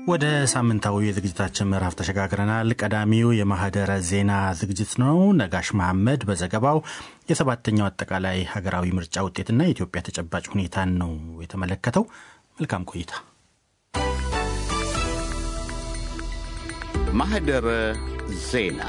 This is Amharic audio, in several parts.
ወደ ሳምንታዊ የዝግጅታችን ምዕራፍ ተሸጋግረናል። ቀዳሚው የማህደረ ዜና ዝግጅት ነው። ነጋሽ መሐመድ በዘገባው የሰባተኛው አጠቃላይ ሀገራዊ ምርጫ ውጤትና የኢትዮጵያ ተጨባጭ ሁኔታን ነው የተመለከተው። መልካም ቆይታ። ማህደረ ዜና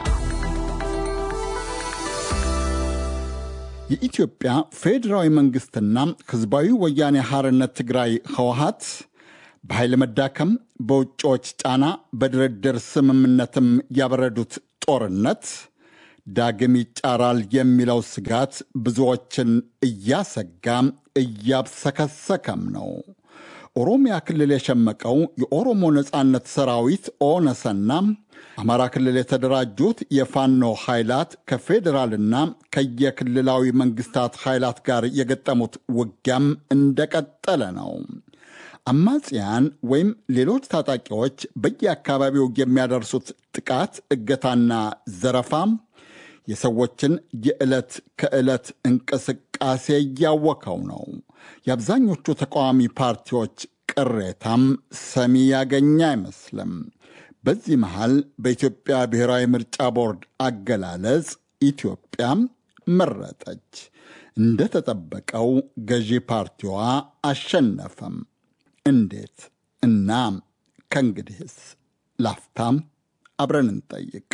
የኢትዮጵያ ፌዴራዊ መንግሥትና ሕዝባዊ ወያኔ ሐርነት ትግራይ ህወሀት በኃይል መዳከም፣ በውጭዎች ጫና፣ በድርድር ስምምነትም ያበረዱት ጦርነት ዳግም ይጫራል የሚለው ስጋት ብዙዎችን እያሰጋ እያብሰከሰከም ነው። ኦሮሚያ ክልል የሸመቀው የኦሮሞ ነጻነት ሰራዊት ኦነሰና አማራ ክልል የተደራጁት የፋኖ ኃይላት ከፌዴራልና ከየክልላዊ መንግስታት ኃይላት ጋር የገጠሙት ውጊያም እንደቀጠለ ነው። አማጽያን ወይም ሌሎች ታጣቂዎች በየአካባቢው የሚያደርሱት ጥቃት፣ እገታና ዘረፋ የሰዎችን የዕለት ከዕለት እንቅስቃሴ እያወከው ነው። የአብዛኞቹ ተቃዋሚ ፓርቲዎች ቅሬታም ሰሚ ያገኘ አይመስልም። በዚህ መሃል በኢትዮጵያ ብሔራዊ ምርጫ ቦርድ አገላለጽ ኢትዮጵያ መረጠች። እንደተጠበቀው ገዢ ፓርቲዋ አሸነፈም። እንዴት እና ከእንግዲህስ? ላፍታም አብረን እንጠይቅ።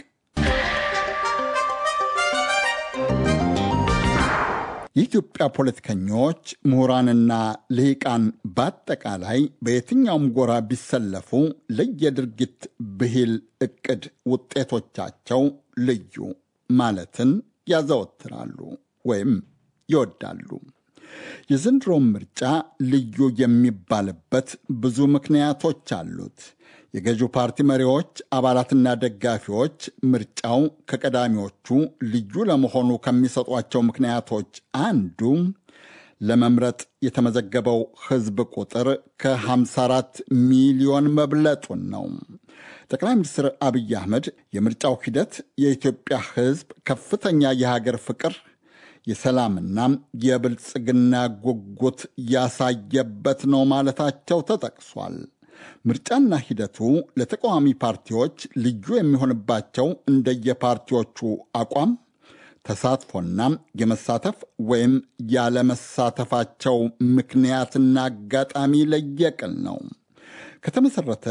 የኢትዮጵያ ፖለቲከኞች፣ ምሁራንና ልሂቃን በአጠቃላይ በየትኛውም ጎራ ቢሰለፉ ለየድርጊት ብሂል ዕቅድ ውጤቶቻቸው ልዩ ማለትን ያዘወትራሉ ወይም ይወዳሉ። የዘንድሮም ምርጫ ልዩ የሚባልበት ብዙ ምክንያቶች አሉት። የገዢው ፓርቲ መሪዎች፣ አባላትና ደጋፊዎች ምርጫው ከቀዳሚዎቹ ልዩ ለመሆኑ ከሚሰጧቸው ምክንያቶች አንዱ ለመምረጥ የተመዘገበው ሕዝብ ቁጥር ከ54 ሚሊዮን መብለጡን ነው። ጠቅላይ ሚኒስትር አብይ አህመድ የምርጫው ሂደት የኢትዮጵያ ሕዝብ ከፍተኛ የሀገር ፍቅር የሰላምና የብልጽግና ጉጉት ያሳየበት ነው ማለታቸው ተጠቅሷል። ምርጫና ሂደቱ ለተቃዋሚ ፓርቲዎች ልዩ የሚሆንባቸው እንደየፓርቲዎቹ አቋም፣ ተሳትፎና የመሳተፍ ወይም ያለመሳተፋቸው ምክንያትና አጋጣሚ ለየቅል ነው። ከተመሠረተ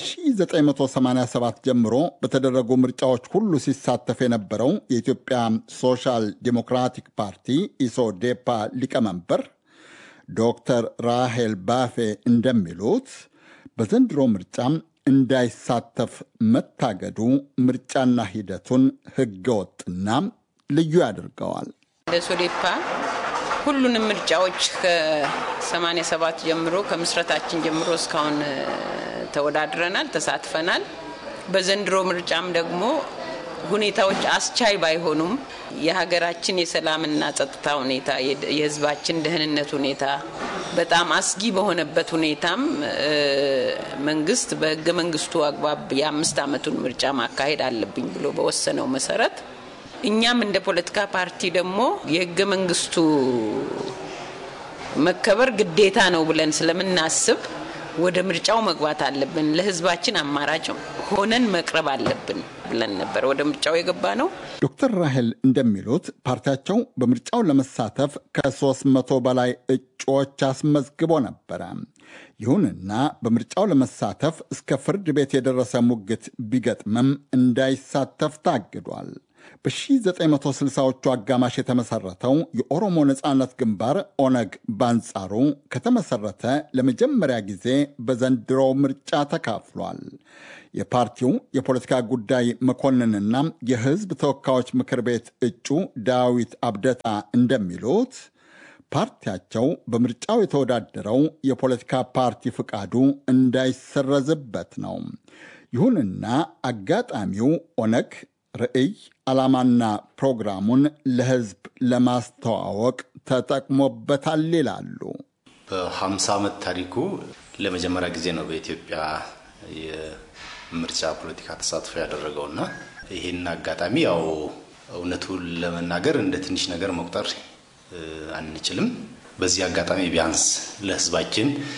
ከ1987 ጀምሮ በተደረጉ ምርጫዎች ሁሉ ሲሳተፍ የነበረው የኢትዮጵያ ሶሻል ዲሞክራቲክ ፓርቲ ኢሶዴፓ ሊቀመንበር ዶክተር ራሄል ባፌ እንደሚሉት በዘንድሮ ምርጫም እንዳይሳተፍ መታገዱ ምርጫና ሂደቱን ሕገወጥና ልዩ ያደርገዋል። ለሶዴፓ ሁሉንም ምርጫዎች ከ87 ጀምሮ ከምስረታችን ጀምሮ እስካሁን ተወዳድረናል፣ ተሳትፈናል። በዘንድሮ ምርጫም ደግሞ ሁኔታዎች አስቻይ ባይሆኑም የሀገራችን የሰላምና ጸጥታ ሁኔታ፣ የሕዝባችን ደህንነት ሁኔታ በጣም አስጊ በሆነበት ሁኔታም መንግስት በህገ መንግስቱ አግባብ የአምስት ዓመቱን ምርጫ ማካሄድ አለብኝ ብሎ በወሰነው መሰረት እኛም እንደ ፖለቲካ ፓርቲ ደግሞ የህገ መንግስቱ መከበር ግዴታ ነው ብለን ስለምናስብ ወደ ምርጫው መግባት አለብን፣ ለህዝባችን አማራጭ ሆነን መቅረብ አለብን ብለን ነበር ወደ ምርጫው የገባ ነው። ዶክተር ራሄል እንደሚሉት ፓርቲያቸው በምርጫው ለመሳተፍ ከሦስት መቶ በላይ እጩዎች አስመዝግቦ ነበረ። ይሁንና በምርጫው ለመሳተፍ እስከ ፍርድ ቤት የደረሰ ሙግት ቢገጥምም እንዳይሳተፍ ታግዷል። በ1960ዎቹ አጋማሽ የተመሰረተው የኦሮሞ ነጻነት ግንባር ኦነግ በአንጻሩ ከተመሰረተ ለመጀመሪያ ጊዜ በዘንድሮው ምርጫ ተካፍሏል። የፓርቲው የፖለቲካ ጉዳይ መኮንንና የህዝብ ተወካዮች ምክር ቤት እጩ ዳዊት አብደታ እንደሚሉት ፓርቲያቸው በምርጫው የተወዳደረው የፖለቲካ ፓርቲ ፍቃዱ እንዳይሰረዝበት ነው። ይሁንና አጋጣሚው ኦነግ ርዕይ ዓላማና ፕሮግራሙን ለህዝብ ለማስተዋወቅ ተጠቅሞበታል ይላሉ። በ50 ዓመት ታሪኩ ለመጀመሪያ ጊዜ ነው በኢትዮጵያ የምርጫ ፖለቲካ ተሳትፎ ያደረገውና ይህን አጋጣሚ ያው እውነቱን ለመናገር እንደ ትንሽ ነገር መቁጠር አንችልም። በዚህ አጋጣሚ ቢያንስ ለህዝባችን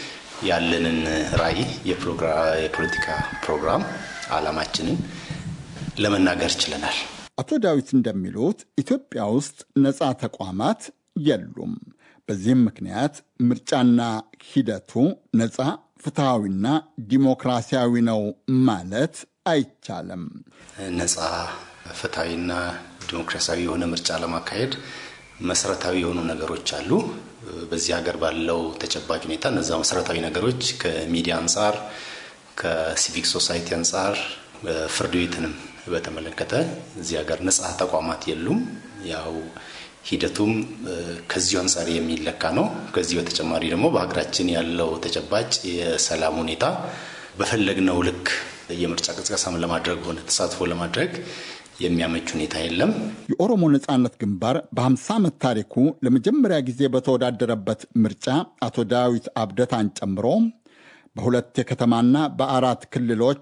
ያለንን ራዕይ፣ የፖለቲካ ፕሮግራም አላማችንን ለመናገር ችለናል። አቶ ዳዊት እንደሚሉት ኢትዮጵያ ውስጥ ነፃ ተቋማት የሉም። በዚህም ምክንያት ምርጫና ሂደቱ ነፃ ፍትሐዊና ዲሞክራሲያዊ ነው ማለት አይቻልም። ነፃ ፍትሐዊና ዲሞክራሲያዊ የሆነ ምርጫ ለማካሄድ መሰረታዊ የሆኑ ነገሮች አሉ። በዚህ ሀገር ባለው ተጨባጭ ሁኔታ እነዛ መሰረታዊ ነገሮች ከሚዲያ አንጻር፣ ከሲቪክ ሶሳይቲ አንጻር፣ ፍርድ ቤትንም በተመለከተ እዚህ ሀገር ነጻ ተቋማት የሉም። ያው ሂደቱም ከዚሁ አንጻር የሚለካ ነው። ከዚህ በተጨማሪ ደግሞ በሀገራችን ያለው ተጨባጭ የሰላም ሁኔታ በፈለግነው ልክ የምርጫ ቅስቀሳም ለማድረግ ሆነ ተሳትፎ ለማድረግ የሚያመች ሁኔታ የለም። የኦሮሞ ነጻነት ግንባር በ50 ዓመት ታሪኩ ለመጀመሪያ ጊዜ በተወዳደረበት ምርጫ አቶ ዳዊት አብደታን ጨምሮ በሁለት የከተማና በአራት ክልሎች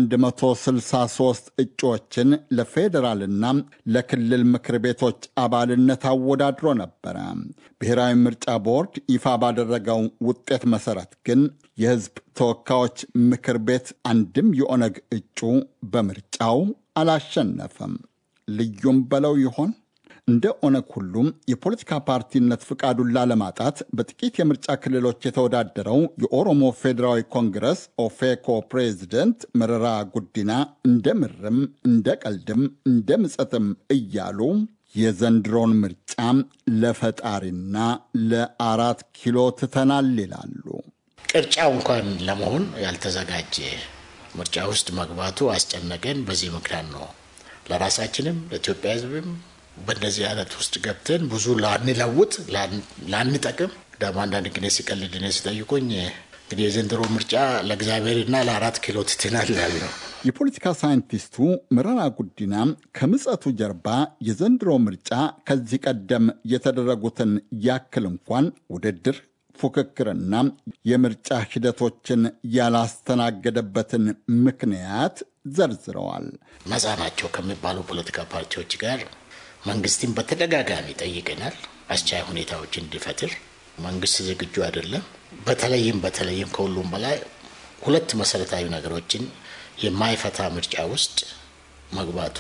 163 እጩዎችን ለፌዴራልና ለክልል ምክር ቤቶች አባልነት አወዳድሮ ነበረ። ብሔራዊ ምርጫ ቦርድ ይፋ ባደረገው ውጤት መሰረት ግን የሕዝብ ተወካዮች ምክር ቤት አንድም የኦነግ እጩ በምርጫው አላሸነፈም። ልዩም በለው ይሆን? እንደ ኦነግ ሁሉም የፖለቲካ ፓርቲነት ፍቃዱን ላለማጣት በጥቂት የምርጫ ክልሎች የተወዳደረው የኦሮሞ ፌዴራዊ ኮንግረስ ኦፌኮ ፕሬዚደንት መረራ ጉዲና እንደ ምርም እንደ ቀልድም እንደ ምጸትም እያሉ የዘንድሮን ምርጫ ለፈጣሪና ለአራት ኪሎ ትተናል ይላሉ። ቅርጫው እንኳን ለመሆን ያልተዘጋጀ ምርጫ ውስጥ መግባቱ አስጨነቀን። በዚህ ምክንያት ነው ለራሳችንም ለኢትዮጵያ ሕዝብም በእንደዚህ አይነት ውስጥ ገብተን ብዙ ላንለውጥ ላንጠቅም ደግሞ አንዳንድ ጊዜ ሲቀልድ እኔ ሲጠይቁኝ እንግዲህ የዘንድሮ ምርጫ ለእግዚአብሔርና ለአራት ኪሎ ትተናል ነው። የፖለቲካ ሳይንቲስቱ መረራ ጉዲና ከምጸቱ ጀርባ የዘንድሮ ምርጫ ከዚህ ቀደም የተደረጉትን ያክል እንኳን ውድድር ፉክክርና የምርጫ ሂደቶችን ያላስተናገደበትን ምክንያት ዘርዝረዋል። ነፃ ናቸው ከሚባሉ ፖለቲካ ፓርቲዎች ጋር መንግስትን በተደጋጋሚ ጠይቀናል። አስቻይ ሁኔታዎች እንዲፈጥር መንግስት ዝግጁ አይደለም። በተለይም በተለይም ከሁሉም በላይ ሁለት መሰረታዊ ነገሮችን የማይፈታ ምርጫ ውስጥ መግባቱ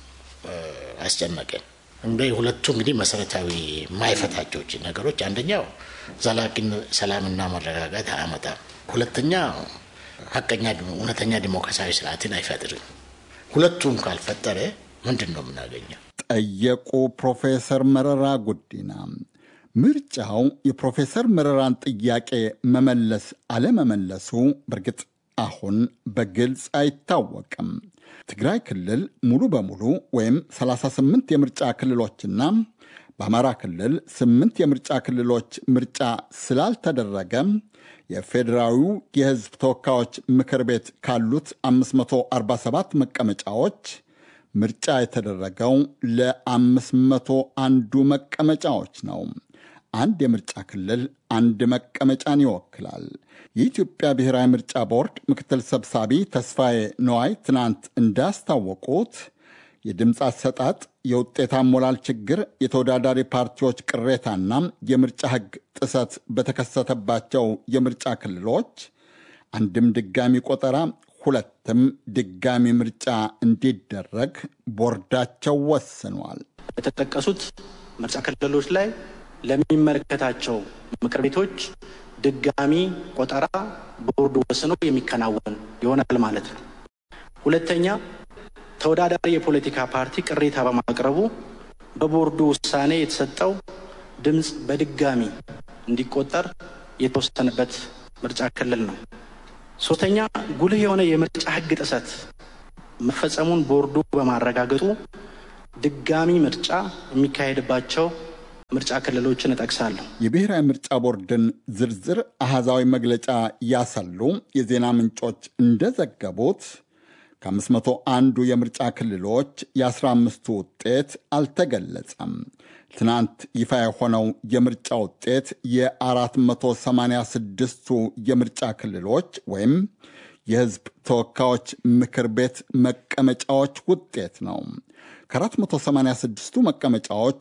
አስጨነቀን። እንደ ሁለቱ እንግዲህ መሰረታዊ የማይፈታቸው ነገሮች አንደኛው ዘላቂ ሰላምና መረጋጋት አያመጣም። ሁለተኛ ሀቀኛ እውነተኛ ዲሞክራሲያዊ ስርዓትን አይፈጥርም። ሁለቱም ካልፈጠረ ምንድን ነው የምናገኘው? ጠየቁ ፕሮፌሰር መረራ ጉዲና። ምርጫው የፕሮፌሰር መረራን ጥያቄ መመለስ አለመመለሱ በእርግጥ አሁን በግልጽ አይታወቅም። ትግራይ ክልል ሙሉ በሙሉ ወይም 38 የምርጫ ክልሎችና በአማራ ክልል ስምንት የምርጫ ክልሎች ምርጫ ስላልተደረገ የፌዴራዊው የሕዝብ ተወካዮች ምክር ቤት ካሉት 547 መቀመጫዎች ምርጫ የተደረገው ለአምስት መቶ አንዱ መቀመጫዎች ነው። አንድ የምርጫ ክልል አንድ መቀመጫን ይወክላል። የኢትዮጵያ ብሔራዊ ምርጫ ቦርድ ምክትል ሰብሳቢ ተስፋዬ ነዋይ ትናንት እንዳስታወቁት የድምፅ አሰጣጥ፣ የውጤት አሞላል ችግር፣ የተወዳዳሪ ፓርቲዎች ቅሬታና የምርጫ ሕግ ጥሰት በተከሰተባቸው የምርጫ ክልሎች አንድም ድጋሚ ቆጠራ ሁለትም ድጋሚ ምርጫ እንዲደረግ ቦርዳቸው ወስኗል። በተጠቀሱት ምርጫ ክልሎች ላይ ለሚመለከታቸው ምክር ቤቶች ድጋሚ ቆጠራ ቦርዱ ወስኖ የሚከናወን ይሆናል ማለት ነው። ሁለተኛ ተወዳዳሪ የፖለቲካ ፓርቲ ቅሬታ በማቅረቡ በቦርዱ ውሳኔ የተሰጠው ድምፅ በድጋሚ እንዲቆጠር የተወሰነበት ምርጫ ክልል ነው። ሶስተኛ ጉልህ የሆነ የምርጫ ሕግ ጥሰት መፈጸሙን ቦርዱ በማረጋገጡ ድጋሚ ምርጫ የሚካሄድባቸው ምርጫ ክልሎችን እጠቅሳለሁ። የብሔራዊ ምርጫ ቦርድን ዝርዝር አሃዛዊ መግለጫ ያሰሉ የዜና ምንጮች እንደዘገቡት ከአምስት መቶ አንዱ የምርጫ ክልሎች የአስራ አምስቱ ውጤት አልተገለጸም። ትናንት ይፋ የሆነው የምርጫ ውጤት የ486ቱ የምርጫ ክልሎች ወይም የሕዝብ ተወካዮች ምክር ቤት መቀመጫዎች ውጤት ነው። ከ486ቱ መቀመጫዎች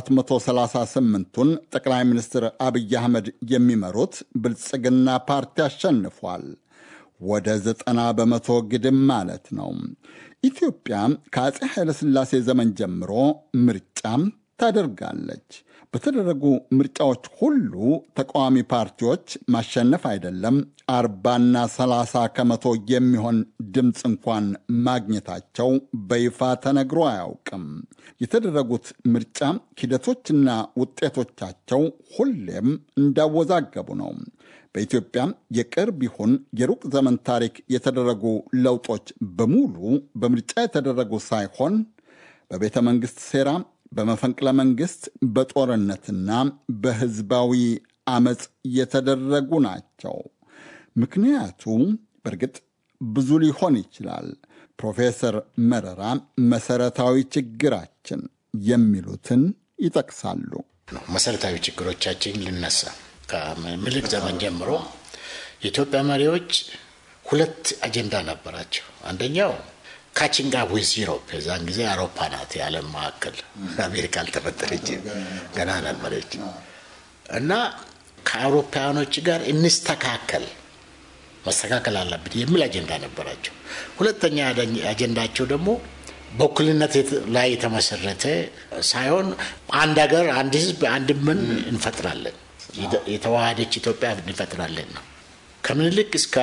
438ቱን ጠቅላይ ሚኒስትር አብይ አህመድ የሚመሩት ብልጽግና ፓርቲ አሸንፏል። ወደ ዘጠና በመቶ ግድም ማለት ነው። ኢትዮጵያ ከአፄ ኃይለሥላሴ ዘመን ጀምሮ ምርጫም ታደርጋለች። በተደረጉ ምርጫዎች ሁሉ ተቃዋሚ ፓርቲዎች ማሸነፍ አይደለም አርባና ሰላሳ ከመቶ የሚሆን ድምፅ እንኳን ማግኘታቸው በይፋ ተነግሮ አያውቅም። የተደረጉት ምርጫ ሂደቶችና ውጤቶቻቸው ሁሌም እንዳወዛገቡ ነው። በኢትዮጵያ የቅርብ ይሁን የሩቅ ዘመን ታሪክ የተደረጉ ለውጦች በሙሉ በምርጫ የተደረጉ ሳይሆን በቤተ መንግሥት ሴራ በመፈንቅለ መንግስት በጦርነትና በህዝባዊ አመፅ የተደረጉ ናቸው። ምክንያቱ በእርግጥ ብዙ ሊሆን ይችላል። ፕሮፌሰር መረራ መሰረታዊ ችግራችን የሚሉትን ይጠቅሳሉ። መሰረታዊ ችግሮቻችን ልነሳ። ከምኒልክ ዘመን ጀምሮ የኢትዮጵያ መሪዎች ሁለት አጀንዳ ነበራቸው። አንደኛው ካችንግ አፕ ዊዝ ዩሮፕ የዛን ጊዜ አውሮፓ ናት የዓለም ማዕከል፣ አሜሪካ አልተፈጠረች ገና ነበረች እና ከአውሮፓውያኖች ጋር እንስተካከል መስተካከል አለብን የሚል አጀንዳ ነበራቸው። ሁለተኛ አጀንዳቸው ደግሞ በእኩልነት ላይ የተመሰረተ ሳይሆን አንድ ሀገር፣ አንድ ህዝብ፣ አንድ ምን እንፈጥራለን የተዋሃደች ኢትዮጵያ እንፈጥራለን ነው። ከምኒልክ እስከ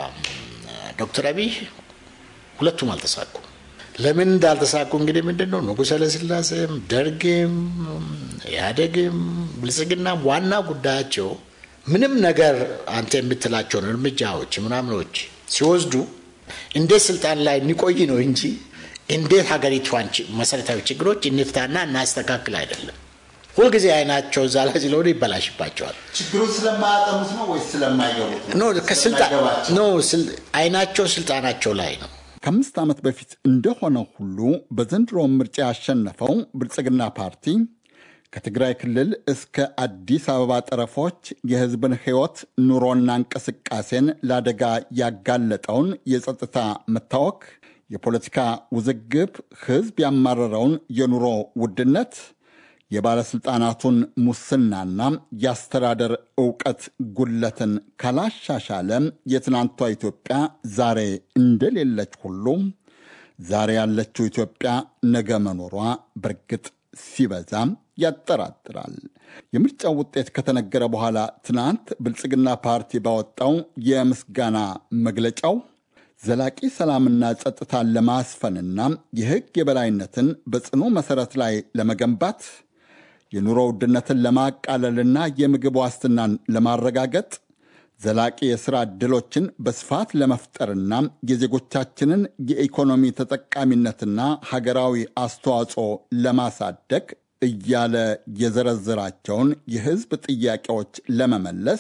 ዶክተር አብይ ሁለቱም አልተሳኩም። ለምን እንዳልተሳኩ እንግዲህ ምንድን ነው ንጉሠ ኃይለሥላሴም ደርግም ኢህአዴግም ብልጽግናም ዋና ጉዳያቸው ምንም ነገር አንተ የምትላቸውን እርምጃዎች ምናምኖች ሲወስዱ እንዴት ስልጣን ላይ እንቆይ ነው እንጂ እንዴት ሀገሪቷን መሰረታዊ ችግሮች እንፍታና እናስተካክል አይደለም። ሁልጊዜ አይናቸው እዛ ላይ ስለሆነ ይበላሽባቸዋል። ችግሩን ስለማያጠኑት ነው ወይስ ስለማይገቡት? አይናቸው ስልጣናቸው ላይ ነው። ከአምስት ዓመት በፊት እንደሆነ ሁሉ በዘንድሮ ምርጫ ያሸነፈው ብልጽግና ፓርቲ ከትግራይ ክልል እስከ አዲስ አበባ ጠረፎች የሕዝብን ሕይወት ኑሮና እንቅስቃሴን ለአደጋ ያጋለጠውን የጸጥታ መታወክ፣ የፖለቲካ ውዝግብ፣ ሕዝብ ያማረረውን የኑሮ ውድነት የባለሥልጣናቱን ሙስናና የአስተዳደር ዕውቀት ጉለትን ካላሻሻለ የትናንቷ ኢትዮጵያ ዛሬ እንደሌለች ሁሉ ዛሬ ያለችው ኢትዮጵያ ነገ መኖሯ በርግጥ ሲበዛም ያጠራጥራል። የምርጫው ውጤት ከተነገረ በኋላ ትናንት ብልጽግና ፓርቲ ባወጣው የምስጋና መግለጫው ዘላቂ ሰላምና ጸጥታን ለማስፈንና የሕግ የበላይነትን በጽኑ መሠረት ላይ ለመገንባት የኑሮ ውድነትን ለማቃለልና የምግብ ዋስትናን ለማረጋገጥ ዘላቂ የሥራ ዕድሎችን በስፋት ለመፍጠርና የዜጎቻችንን የኢኮኖሚ ተጠቃሚነትና ሀገራዊ አስተዋጽኦ ለማሳደግ እያለ የዘረዘራቸውን የሕዝብ ጥያቄዎች ለመመለስ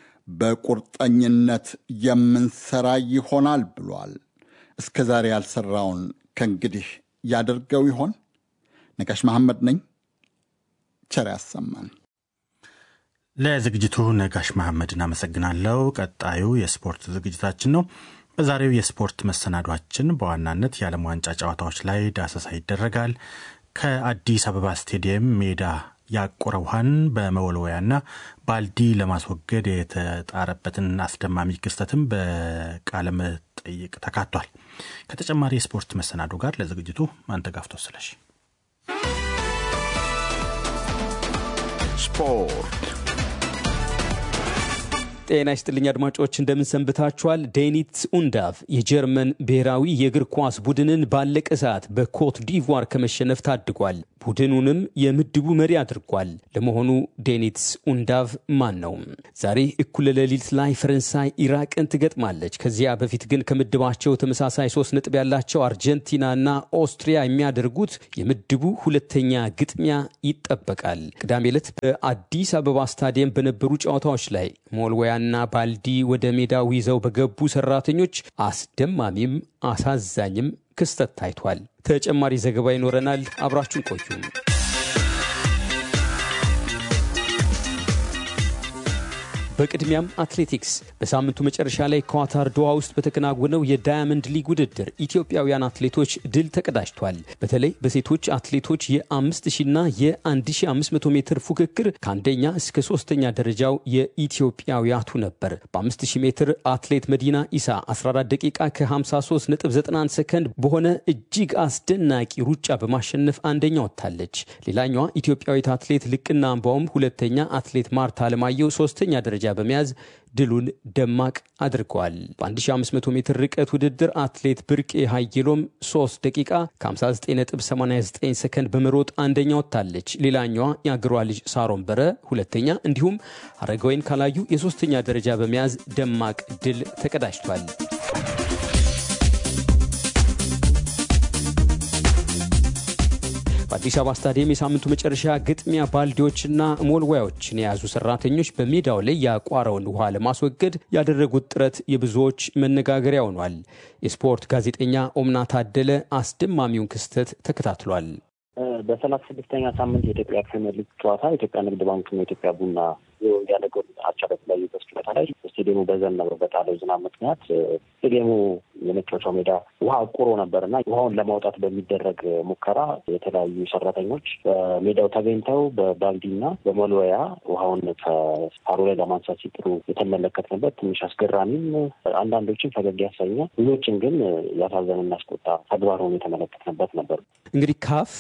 በቁርጠኝነት የምንሰራ ይሆናል ብሏል። እስከ ዛሬ ያልሰራውን ከእንግዲህ ያደርገው ይሆን? ነጋሽ መሐመድ ነኝ። ቸር ያሰማን። ለዝግጅቱ ነጋሽ መሐመድ እናመሰግናለሁ። ቀጣዩ የስፖርት ዝግጅታችን ነው። በዛሬው የስፖርት መሰናዷችን በዋናነት የዓለም ዋንጫ ጨዋታዎች ላይ ዳሰሳ ይደረጋል። ከአዲስ አበባ ስቴዲየም ሜዳ ያቆረ ውሃን በመወልወያና ባልዲ ለማስወገድ የተጣረበትን አስደማሚ ክስተትም በቃለ መጠይቅ ተካቷል። ከተጨማሪ የስፖርት መሰናዶ ጋር ለዝግጅቱ ማንተጋፍቶ ስለሽ ስፖርት ጤና ይስጥልኝ አድማጮች፣ እንደምንሰንብታችኋል። ዴኒት ኡንዳቭ የጀርመን ብሔራዊ የእግር ኳስ ቡድንን ባለቀ ሰዓት በኮት ዲቯር ከመሸነፍ ታድጓል። ቡድኑንም የምድቡ መሪ አድርጓል። ለመሆኑ ዴኒት ኡንዳቭ ማን ነው? ዛሬ እኩለ ሌሊት ላይ ፈረንሳይ ኢራቅን ትገጥማለች። ከዚያ በፊት ግን ከምድባቸው ተመሳሳይ ሶስት ነጥብ ያላቸው አርጀንቲናና ኦስትሪያ የሚያደርጉት የምድቡ ሁለተኛ ግጥሚያ ይጠበቃል። ቅዳሜ ዕለት በአዲስ አበባ ስታዲየም በነበሩ ጨዋታዎች ላይ ሞልወያና ባልዲ ወደ ሜዳው ይዘው በገቡ ሰራተኞች አስደማሚም አሳዛኝም ክስተት ታይቷል። ተጨማሪ ዘገባ ይኖረናል። አብራችሁን ቆዩ። በቅድሚያም አትሌቲክስ። በሳምንቱ መጨረሻ ላይ ኳታር ዶሃ ውስጥ በተከናወነው የዳያመንድ ሊግ ውድድር ኢትዮጵያውያን አትሌቶች ድል ተቀዳጅቷል። በተለይ በሴቶች አትሌቶች የ5000ና የ1500 ሜትር ፉክክር ከአንደኛ እስከ ሶስተኛ ደረጃው የኢትዮጵያውያቱ ነበር። በ5000 ሜትር አትሌት መዲና ኢሳ 14 ደቂቃ ከ53.91 ሰከንድ በሆነ እጅግ አስደናቂ ሩጫ በማሸነፍ አንደኛ ወጥታለች። ሌላኛዋ ኢትዮጵያዊት አትሌት ልቅና አምባውም ሁለተኛ፣ አትሌት ማርታ አለማየሁ ሶስተኛ ደረጃ በመያዝ ድሉን ደማቅ አድርገዋል። በ1500 ሜትር ርቀት ውድድር አትሌት ብርቄ ሀይሎም 3 ደቂቃ ከ59.89 ሰከንድ በመሮጥ አንደኛ ወጥታለች። ሌላኛዋ የአገሯ ልጅ ሳሮን በረ ሁለተኛ፣ እንዲሁም አረጋወይን ካላዩ የሶስተኛ ደረጃ በመያዝ ደማቅ ድል ተቀዳጅቷል። በአዲስ አበባ ስታዲየም የሳምንቱ መጨረሻ ግጥሚያ ባልዲዎችና ሞልዋዮችን የያዙ ሰራተኞች በሜዳው ላይ ያቋረውን ውሃ ለማስወገድ ያደረጉት ጥረት የብዙዎች መነጋገሪያ ሆኗል። የስፖርት ጋዜጠኛ ኦምና ታደለ አስደማሚውን ክስተት ተከታትሏል። በሰላሳ ስድስተኛ ሳምንት የኢትዮጵያ ፕሪሚየር ሊግ ጨዋታ የኢትዮጵያ ንግድ ባንክና የኢትዮጵያ ቡና ያለ ጎል አቻ በተለያዩበት ጨዋታ ላይ ስቴዲየሙ በዘነበው በጣለው ዝናብ ምክንያት ስቴዲየሙ የመጫወቻው ሜዳ ውሃ አቁሮ ነበር እና ውሃውን ለማውጣት በሚደረግ ሙከራ የተለያዩ ሰራተኞች በሜዳው ተገኝተው በባልዲና በመልወያ ውሃውን ከሳሩ ላይ ለማንሳት ሲጥሩ የተመለከትንበት ትንሽ አስገራሚም አንዳንዶችን ፈገግ ያሰኘ ብዙዎችን ግን ያሳዘን እናስቆጣ ተግባር ሆኖ የተመለከትንበት ነበር። እንግዲህ ካፍ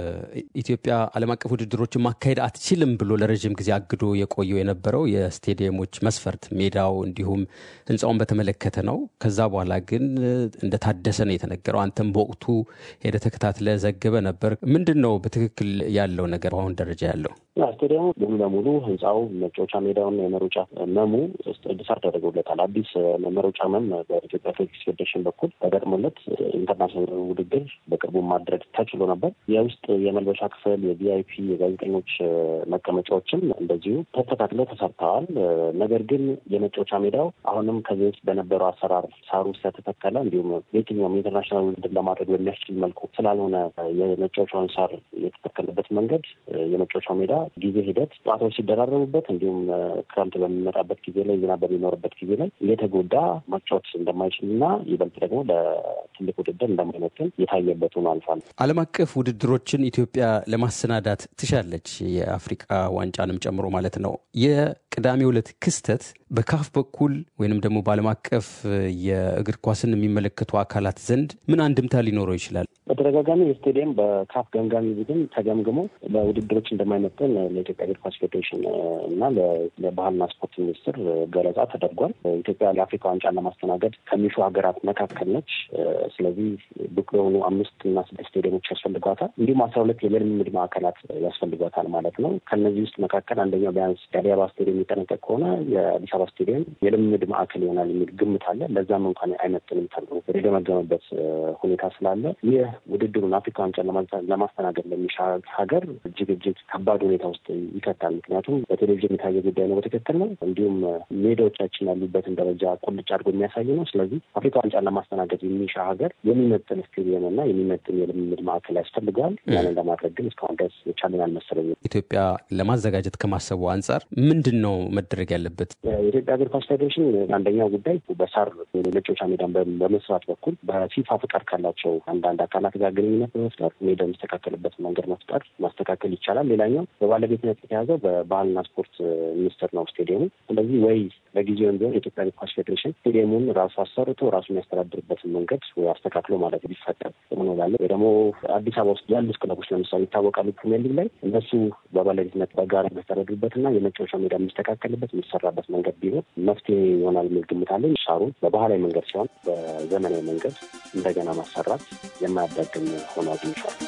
ኢትዮጵያ ዓለም አቀፍ ውድድሮችን ማካሄድ አትችልም ብሎ ለረዥም ጊዜ አግዶ የቆየው የነበረው የስቴዲየሞች መስፈርት ሜዳው እንዲሁም ሕንፃውን በተመለከተ ነው። ከዛ በኋላ ግን እንደታደሰ ነው የተነገረው። አንተም በወቅቱ ሄደ ተከታትለ ዘግበ ነበር። ምንድን ነው በትክክል ያለው ነገር በአሁን ደረጃ ያለው? ስቴዲየሙ ሙሉ ለሙሉ ህንፃው መጫወቻ ሜዳውና የመሮጫ መሙ እድሳት ተደርጎለታል። አዲስ መሮጫ መም በኢትዮጵያ አትሌቲክስ ፌዴሬሽን በኩል ተገጥሞለት ኢንተርናሽናል ውድድር በቅርቡ ማድረግ ተችሎ ነበር። የውስጥ የመልበሻ ክፍል፣ የቪአይፒ የጋዜጠኞች መቀመጫዎችም እንደዚሁ ተስተካክለው ተሰርተዋል። ነገር ግን የመጫወቻ ሜዳው አሁንም ከዚህ በፊት በነበረው አሰራር ሳሩ ስለተተከለ እንዲሁም የትኛውም የኢንተርናሽናል ውድድር ለማድረግ በሚያስችል መልኩ ስላልሆነ የመጫወቻውን ሳር የተተከለበት መንገድ የመጫወቻው ሜዳ ጊዜ ሂደት ጨዋታዎች ሲደራረቡበት እንዲሁም ክረምት በሚመጣበት ጊዜ ላይ ዝናብ በሚኖርበት ጊዜ ላይ እየተጎዳ መጫወት እንደማይችል እና ይበልጥ ደግሞ ለትልቅ ውድድር እንደማይመጥን የታየበት ሆኖ አልፏል። ዓለም አቀፍ ውድድሮችን ኢትዮጵያ ለማሰናዳት ትሻለች፣ የአፍሪቃ ዋንጫንም ጨምሮ ማለት ነው። የቅዳሜው ዕለት ክስተት በካፍ በኩል ወይንም ደግሞ በዓለም አቀፍ የእግር ኳስን የሚመለከቱ አካላት ዘንድ ምን አንድምታ ሊኖረው ይችላል? በተደጋጋሚ የስቴዲየም በካፍ ገምጋሚ ቡድን ተገምግሞ በውድድሮች እንደማይመጥን ለኢትዮጵያ እግር ኳስ ፌዴሬሽን እና ለባህልና ስፖርት ሚኒስትር ገለጻ ተደርጓል። ኢትዮጵያ የአፍሪካ ዋንጫን ለማስተናገድ ከሚሹ ሀገራት መካከል ነች። ስለዚህ ብቁ የሆኑ አምስት እና ስድስት ስቴዲየሞች ያስፈልጓታል። እንዲሁም አስራ ሁለት የልምምድ ማዕከላት ያስፈልጓታል ማለት ነው። ከነዚህ ውስጥ መካከል አንደኛው ቢያንስ የአዲስ አበባ ስቴዲየም የሚጠነቀቅ ከሆነ የአዲስ አበባ ስቴዲየም የልምምድ ማዕከል ይሆናል የሚል ግምት አለ። ለዛም እንኳን አይመጥንም ተብሎ የተገመገመበት ሁኔታ ስላለ ይህ ውድድሩን አፍሪካ ዋንጫ ለማስተናገድ ለሚሻ ሀገር እጅግ እጅግ ከባድ ሁኔታ ውስጥ ይከታል። ምክንያቱም በቴሌቪዥን የታየ ጉዳይ ነው፣ በትክክል ነው። እንዲሁም ሜዳዎቻችን ያሉበትን ደረጃ ቁልጭ አድርጎ የሚያሳይ ነው። ስለዚህ አፍሪካ ዋንጫ ለማስተናገድ የሚሻ ሀገር የሚመጥን ስቴዲየም እና የሚመጥን የልምምድ ማዕከል ያስፈልገዋል። ያንን ለማድረግ ግን እስካሁን ድረስ የቻለን አልመሰለኝም። ኢትዮጵያ ለማዘጋጀት ከማሰቡ አንጻር ምንድን ነው መደረግ ያለበት? የኢትዮጵያ እግር ኳስ ፌዴሬሽን አንደኛው ጉዳይ በሳር መጫወቻ ሜዳን በመስራት በኩል በፊፋ ፍቃድ ካላቸው አንዳንድ አካላት ጋር ግንኙነት በመፍጠር ሜዳ የሚስተካከልበት መንገድ መፍጠር ማስተካከል ይቻላል። ሌላኛው በባለቤትነት የተያዘው በባህልና ስፖርት ሚኒስቴር ነው ስቴዲየሙ። ስለዚህ ወይ በጊዜውም ቢሆን የኢትዮጵያ እግር ኳስ ፌዴሬሽን ስቴዲየሙን ራሱ አሰርቶ ራሱ የሚያስተዳድርበትን መንገድ ወይ አስተካክሎ ማለት ቢፈቀድ ሆኖ ላለ ወይ ደግሞ አዲስ አበባ ውስጥ ያሉት ክለቦች ለምሳሌ ይታወቃሉ ፕሪሚየር ሊግ ላይ እነሱ በባለቤትነት በጋራ የሚያስተዳድሩበትና የመጫወቻ ሜዳ የሚስተካከልበት የሚሰራበት መንገድ ቢሆን መፍትሄ ይሆናል የሚል ግምት አለኝ። ሻሩን በባህላዊ መንገድ ሲሆን በዘመናዊ መንገድ እንደገና ማሰራት የማያዳግም ሆኖ አግኝቼዋለሁ።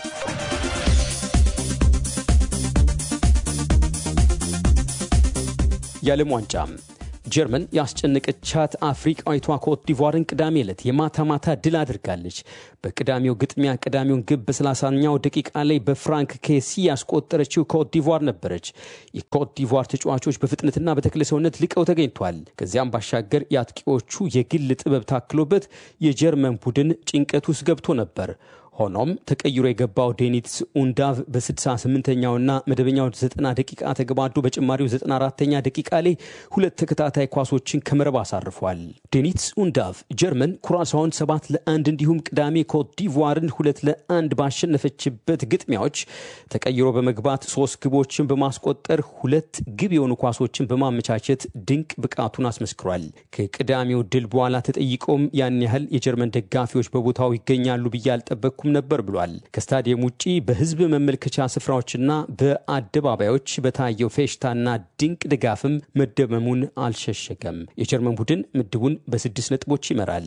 የዓለም ዋንጫ ጀርመን ያስጨነቀቻት አፍሪቃዊቷ ኮት ዲቯርን ቅዳሜ ዕለት የማታ ማታ ድል አድርጋለች። በቅዳሜው ግጥሚያ ቅዳሜውን ግብ በሰላሳኛው ደቂቃ ላይ በፍራንክ ኬሲ ያስቆጠረችው ኮት ዲቯር ነበረች። የኮት ዲቯር ተጫዋቾች በፍጥነትና በተክለ ሰውነት ልቀው ተገኝቷል። ከዚያም ባሻገር የአጥቂዎቹ የግል ጥበብ ታክሎበት የጀርመን ቡድን ጭንቀት ውስጥ ገብቶ ነበር። ሆኖም ተቀይሮ የገባው ዴኒትስ ኡንዳቭ በ68ኛውና መደበኛው 90 ደቂቃ ተገባዶ በጭማሪው 94ኛ ደቂቃ ላይ ሁለት ተከታታይ ኳሶችን ከመረብ አሳርፏል። ዴኒትስ ኡንዳቭ ጀርመን ኩራሳውን 7 ለአንድ እንዲሁም ቅዳሜ ኮት ዲቯርን ሁለት ለአንድ ባሸነፈችበት ግጥሚያዎች ተቀይሮ በመግባት ሶስት ግቦችን በማስቆጠር ሁለት ግብ የሆኑ ኳሶችን በማመቻቸት ድንቅ ብቃቱን አስመስክሯል። ከቅዳሜው ድል በኋላ ተጠይቆም ያን ያህል የጀርመን ደጋፊዎች በቦታው ይገኛሉ ብዬ አልጠበቅኩም ነበር ብሏል። ከስታዲየም ውጪ በህዝብ መመልከቻ ስፍራዎችና በአደባባዮች በታየው ፌሽታና ድንቅ ድጋፍም መደመሙን አልሸሸገም። የጀርመን ቡድን ምድቡን በስድስት ነጥቦች ይመራል።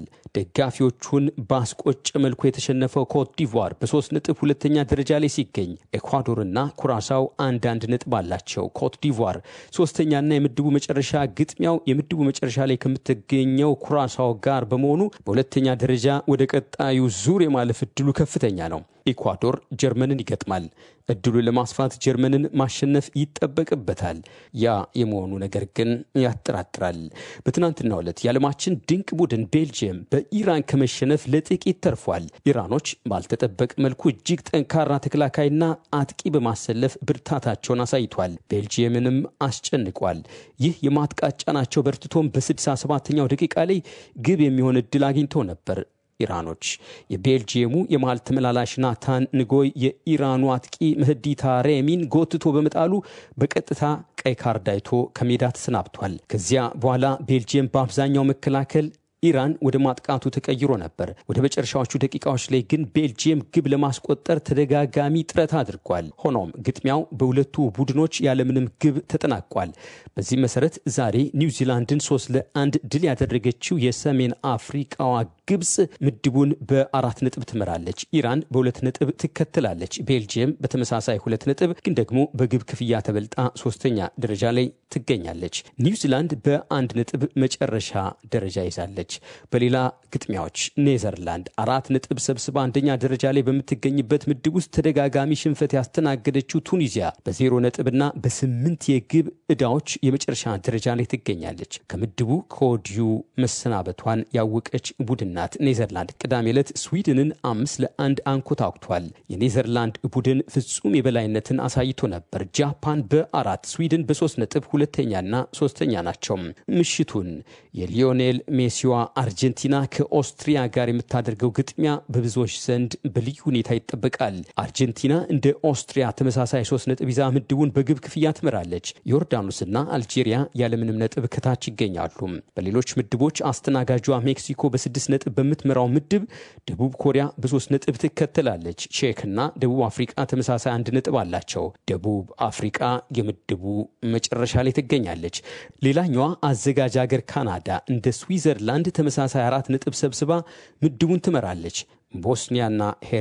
ደጋፊዎቹን ባስቆጨ መልኩ የተሸነፈው ኮት ዲቯር በሶስት ነጥብ ሁለተኛ ደረጃ ላይ ሲገኝ ኤኳዶርና ኩራሳው አንዳንድ ነጥብ አላቸው። ኮት ዲቯር ሶስተኛና የምድቡ መጨረሻ ግጥሚያው የምድቡ መጨረሻ ላይ ከምትገኘው ኩራሳው ጋር በመሆኑ በሁለተኛ ደረጃ ወደ ቀጣዩ ዙር የማለፍ እድሉ ከፍተኛ ነው። ኢኳዶር ጀርመንን ይገጥማል። እድሉን ለማስፋት ጀርመንን ማሸነፍ ይጠበቅበታል። ያ የመሆኑ ነገር ግን ያጠራጥራል። በትናንትናው ዕለት የዓለማችን ድንቅ ቡድን ቤልጅየም በኢራን ከመሸነፍ ለጥቂት ተርፏል። ኢራኖች ባልተጠበቀ መልኩ እጅግ ጠንካራ ተከላካይና አጥቂ በማሰለፍ ብርታታቸውን አሳይቷል። ቤልጅየምንም አስጨንቋል። ይህ የማጥቃት ጫናቸው በርትቶም በ67ኛው ደቂቃ ላይ ግብ የሚሆን እድል አግኝተው ነበር። ኢራኖች የቤልጂየሙ የመሃል ተመላላሽ ናታን ንጎይ የኢራኑ አጥቂ መህዲ ታሬሚን ጎትቶ በመጣሉ በቀጥታ ቀይ ካርድ አይቶ ከሜዳ ተሰናብቷል። ከዚያ በኋላ ቤልጂየም በአብዛኛው መከላከል ኢራን ወደ ማጥቃቱ ተቀይሮ ነበር። ወደ መጨረሻዎቹ ደቂቃዎች ላይ ግን ቤልጂየም ግብ ለማስቆጠር ተደጋጋሚ ጥረት አድርጓል። ሆኖም ግጥሚያው በሁለቱ ቡድኖች ያለምንም ግብ ተጠናቋል። በዚህ መሰረት ዛሬ ኒውዚላንድን ሶስት ለአንድ ድል ያደረገችው የሰሜን አፍሪቃዋ ግብፅ ምድቡን በአራት ነጥብ ትመራለች። ኢራን በሁለት ነጥብ ትከተላለች። ቤልጂየም በተመሳሳይ ሁለት ነጥብ ግን ደግሞ በግብ ክፍያ ተበልጣ ሶስተኛ ደረጃ ላይ ትገኛለች። ኒውዚላንድ በአንድ ነጥብ መጨረሻ ደረጃ ይዛለች። በሌላ ግጥሚያዎች ኔዘርላንድ አራት ነጥብ ሰብስባ አንደኛ ደረጃ ላይ በምትገኝበት ምድብ ውስጥ ተደጋጋሚ ሽንፈት ያስተናገደችው ቱኒዚያ በዜሮ ነጥብና በስምንት የግብ ዕዳዎች የመጨረሻ ደረጃ ላይ ትገኛለች። ከምድቡ ከወዲሁ መሰናበቷን ያወቀች ቡድን ናት። ኔዘርላንድ ቅዳሜ ዕለት ስዊድንን አምስት ለአንድ አንኮታኩቷል። የኔዘርላንድ ቡድን ፍጹም የበላይነትን አሳይቶ ነበር። ጃፓን በአራት ስዊድን በሶስት ነጥብ ሁለተኛና ሶስተኛ ናቸው። ምሽቱን የሊዮኔል ሜሲዋ አርጀንቲና ከኦስትሪያ ጋር የምታደርገው ግጥሚያ በብዙዎች ዘንድ በልዩ ሁኔታ ይጠበቃል። አርጀንቲና እንደ ኦስትሪያ ተመሳሳይ ሶስት ነጥብ ይዛ ምድቡን በግብ ክፍያ ትመራለች። ዮርዳኖስና አልጄሪያ ያለምንም ነጥብ ከታች ይገኛሉ። በሌሎች ምድቦች አስተናጋጇ ሜክሲኮ በስድስት ነጥብ በምትመራው ምድብ ደቡብ ኮሪያ በሶስት ነጥብ ትከተላለች። ቼክና ደቡብ አፍሪቃ ተመሳሳይ አንድ ነጥብ አላቸው። ደቡብ አፍሪቃ የምድቡ መጨረሻ ላይ ትገኛለች። ሌላኛዋ አዘጋጅ ሀገር ካናዳ እንደ ስዊዘርላንድ ተመሳሳይ አራት ነጥብ ሰብስባ ምድቡን ትመራለች። ቦስኒያና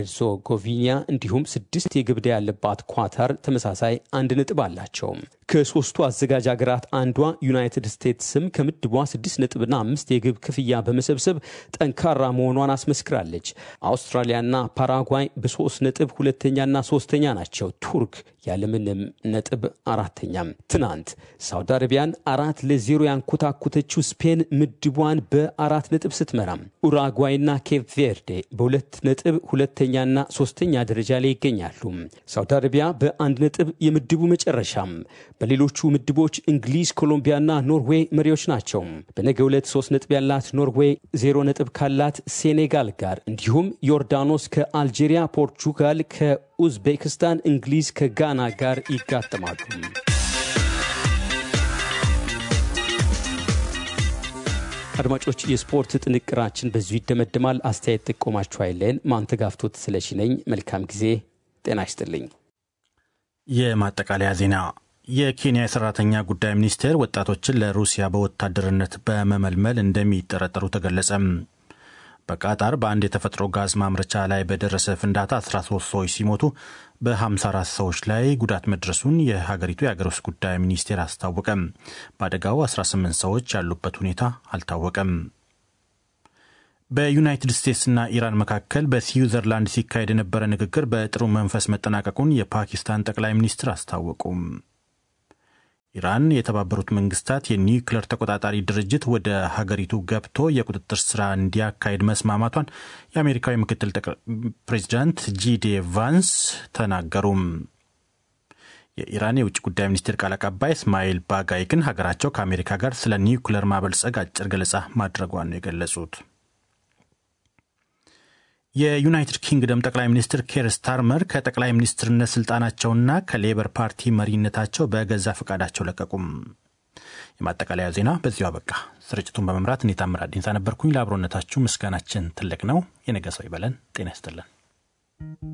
ሄርዞጎቪና እንዲሁም ስድስት የግብ ዕዳ ያለባት ኳታር ተመሳሳይ አንድ ነጥብ አላቸው። ከሶስቱ አዘጋጅ ሀገራት አንዷ ዩናይትድ ስቴትስም ከምድቧ ስድስት ነጥብና አምስት የግብ ክፍያ በመሰብሰብ ጠንካራ መሆኗን አስመስክራለች። አውስትራሊያና ፓራጓይ በሶስት ነጥብ ሁለተኛና ሶስተኛ ናቸው። ቱርክ ያለምንም ነጥብ አራተኛም። ትናንት ሳውዲ አረቢያን አራት ለዜሮ ያንኮታኮተችው ስፔን ምድቧን በአራት ነጥብ ስትመራም ኡራጓይና ኬፕ ቬርዴ በሁለት ነጥብ ሁለተኛና ሶስተኛ ደረጃ ላይ ይገኛሉ። ሳውዲ አረቢያ በአንድ ነጥብ የምድቡ መጨረሻም። በሌሎቹ ምድቦች እንግሊዝ፣ ኮሎምቢያና ኖርዌይ መሪዎች ናቸው። በነገ ዕለት ሶስት ነጥብ ያላት ኖርዌይ ዜሮ ነጥብ ካላት ሴኔጋል ጋር እንዲሁም ዮርዳኖስ ከአልጄሪያ፣ ፖርቹጋል ከኡዝቤክስታን፣ እንግሊዝ ከጋና ጋር ይጋጠማሉ። አድማጮች፣ የስፖርት ጥንቅራችን በዚሁ ይደመድማል። አስተያየት ጥቆማችሁ አይለን። ማንተጋፍቶት ስለሺ ነኝ። መልካም ጊዜ። ጤና ይስጥልኝ። የማጠቃለያ ዜና የኬንያ የሰራተኛ ጉዳይ ሚኒስቴር ወጣቶችን ለሩሲያ በወታደርነት በመመልመል እንደሚጠረጠሩ ተገለጸ። በቃጣር በአንድ የተፈጥሮ ጋዝ ማምረቻ ላይ በደረሰ ፍንዳታ 13 ሰዎች ሲሞቱ በ54 ሰዎች ላይ ጉዳት መድረሱን የሀገሪቱ የአገር ውስጥ ጉዳይ ሚኒስቴር አስታወቀ። በአደጋው 18 ሰዎች ያሉበት ሁኔታ አልታወቀም። በዩናይትድ ስቴትስና ኢራን መካከል በስዊዘርላንድ ሲካሄድ የነበረ ንግግር በጥሩ መንፈስ መጠናቀቁን የፓኪስታን ጠቅላይ ሚኒስትር አስታወቁ። ኢራን የተባበሩት መንግስታት የኒውክሌር ተቆጣጣሪ ድርጅት ወደ ሀገሪቱ ገብቶ የቁጥጥር ስራ እንዲያካሄድ መስማማቷን የአሜሪካዊ ምክትል ፕሬዚዳንት ጂዴ ቫንስ ተናገሩም። የኢራን የውጭ ጉዳይ ሚኒስቴር ቃል አቀባይ እስማኤል ባጋይ ግን ሀገራቸው ከአሜሪካ ጋር ስለ ኒውክሌር ማበልጸግ አጭር ገለጻ ማድረጓን ነው የገለጹት። የዩናይትድ ኪንግደም ጠቅላይ ሚኒስትር ኬር ስታርመር ከጠቅላይ ሚኒስትርነት ስልጣናቸውና ከሌበር ፓርቲ መሪነታቸው በገዛ ፈቃዳቸው ለቀቁም። የማጠቃለያ ዜና በዚሁ አበቃ። ስርጭቱን በመምራት እኔ ታምራት ዲንሳ ነበርኩኝ። ለአብሮነታችሁ ምስጋናችን ትልቅ ነው። የነገ ሰው ይበለን። ጤና ይስጥልን።